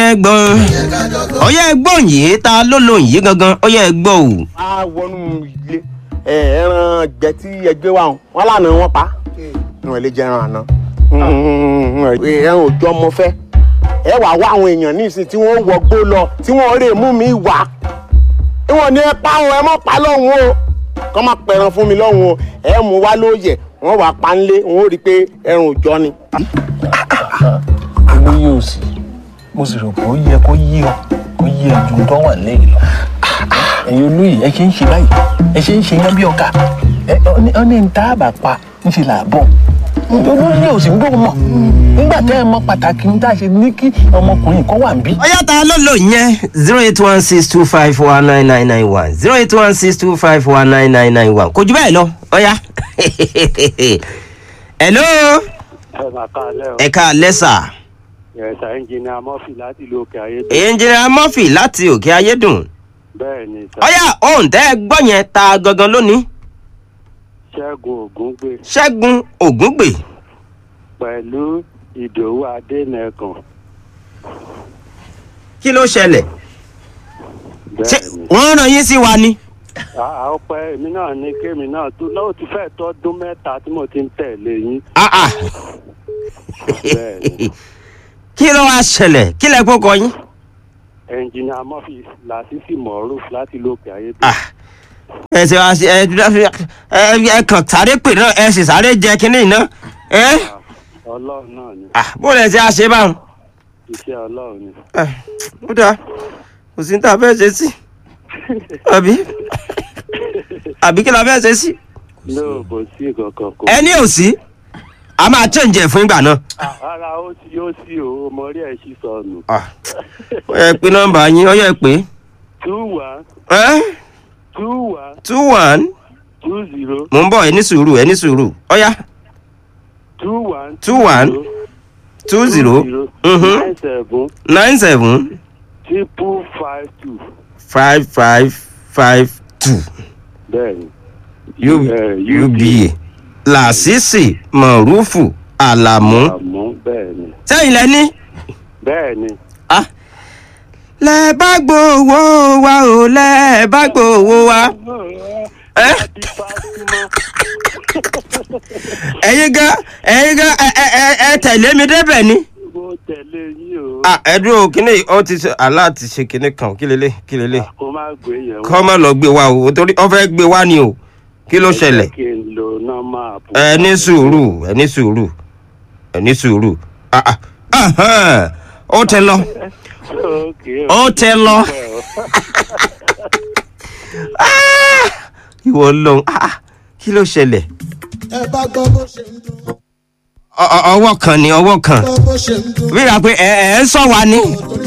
fẹ́ gbọ́n ọyẹ ẹgbọ́n yìí ta ló lóun yìí gangan ọyẹ ẹgbọ́ o. a wọnú ilé ẹ ẹran gbẹ tí ẹgbẹ wa wọn lànà wọn pa wọn lè jẹ ẹran àná ẹran òjò ọmọ fẹ ẹ wàá wá àwọn èèyàn nísìn tí wọn wọgbó lọ tí wọn rè mú mi wá ìwọ̀n ni ẹ pa ọ ẹ mọ̀ pa lọ́hùn o kọ́ máa pẹ̀ràn fún mi lọ́hùn o ẹ mú wá lóye wọn wàá pa ńlé wọn ò rí i pé ẹran òjò ni. owó yóò sí mo sì rò pé ó yẹ kó yí ọ kó yí ẹ ju tó wà lẹ́yìn lọ ẹ̀yin olóyè ẹ ṣe ń ṣe báyìí ẹ ṣe ń ṣe yán bí ọkà ẹ ọ ní ní tá a bá pa ń ṣe là bọ̀ olóyè ò sì ń gbọ́ mọ̀ nígbà tẹ́ ẹ mọ pàtàkì ń tá a ṣe ní kí ọmọkùnrin kan wà ń bí. ọyá ta ló lò yẹn zero eight one six two five one nine nine nine one zero eight one six two five one nine nine nine one kò jù bẹ́ẹ̀ lọ ọyá. hello ẹ máa ká alẹ́ o. ẹ̀ka lẹ́sà ẹ̀sà ẹnjìnìà mọ́fì láti ìlú òkè ayé. ẹnjìnìà murphy láti òkè ayédùn bẹ́ẹ̀ ni sà. ọyá ohun tẹ́ ẹ gbọ́ yẹn ta gangan lónìí ṣẹ́gun ògúngbè ṣẹ́gun ògúngbè pẹ̀lú ìdòwú adẹ́nẹ̀kan. kí ló ṣẹlẹ̀ ṣé bẹ́ẹ̀ ni. wọ́n ràn yín sí wa ni. àá ọpẹ́ èmi náà ní kémi náà tó lọ́wọ́ ti fẹ́ tọ́dún mẹ́ta tí mo ti ń tẹ̀lé yín. Ah, ah. bẹ́ẹ̀ ni. kí ló wá ṣẹlẹ̀ kí lẹ kókọ yín. ẹnjìnìà mọ́fì làṣìṣì mọ̀ọ́rùf láti ìlú òkè ayé. Ah, ẹ ṣe wá sí ẹ ẹ ẹ kàn sáré pè náà ẹ sì sáré jẹ kínní náà ẹ ọlọ́run náà ni Ah, bó lẹ ṣe àṣẹ báwọn. iṣẹ́ ọlọ́run ni. Eh, ó dáa kò sí ní tá a fẹ́ ṣe sí àbí àbí kí la fẹ́ ṣe sí. lóò kò sí kankan kò. ẹ ní òsí a máa chẹ́ǹjẹ̀ fún ìgbà náà. rárá ó sí ó sí o ọmọ rí ẹ̀ sí sọnù. Ah, ó yẹ pé nọ́mbà yín ó yẹ pé two one ẹ two one two one two zero mò ń bọ̀ ẹ ní sùúrù ẹ ní sùúrù ọ̀yá two one two one two zero mhm, nine seven nine seven triple five two five five five two bẹ́ẹ̀ni. U- Eh, uba làṣìṣì mọ̀rúfù àlàmú àmọ́ bẹ́ẹ̀ni sẹ́yìn lẹ́ní. bẹ́ẹ̀ni Ah. lẹ bá gbowó wa o lẹ bá gbowó wa. ẹ àti Fátímọ̀ ẹyin gan ẹyin gan ẹ ẹ ẹ ẹ tẹ̀lé mi débẹ̀ ni. mo tẹ̀lé yín o ah ẹ dúró kíní ọ ti ṣe àlá ti ṣe kíní kan kí lélẹ̀ kí lélẹ̀ kó má gbé yẹn kọ́ má lọ gbé wa o torí ọ fẹ́ gbé wa ni o kí ló ṣẹlẹ̀. kí n lo nọ́mà àpò. ẹ ní sùúrù ẹ ní sùúrù ẹ ní sùúrù ah ah ahan, ó tẹ lọ Okay, ó tẹ lọ. ìwọ lọhùn ah kí ló ṣẹlẹ̀. ẹ bá gbọ́ bó ṣe ń dún Ọ- ọ- ọwọ́ kan ni ọwọ́ kan gbọ́ bó ṣe ń dún wíwá pé ẹ ẹ ń sọ wa ni tó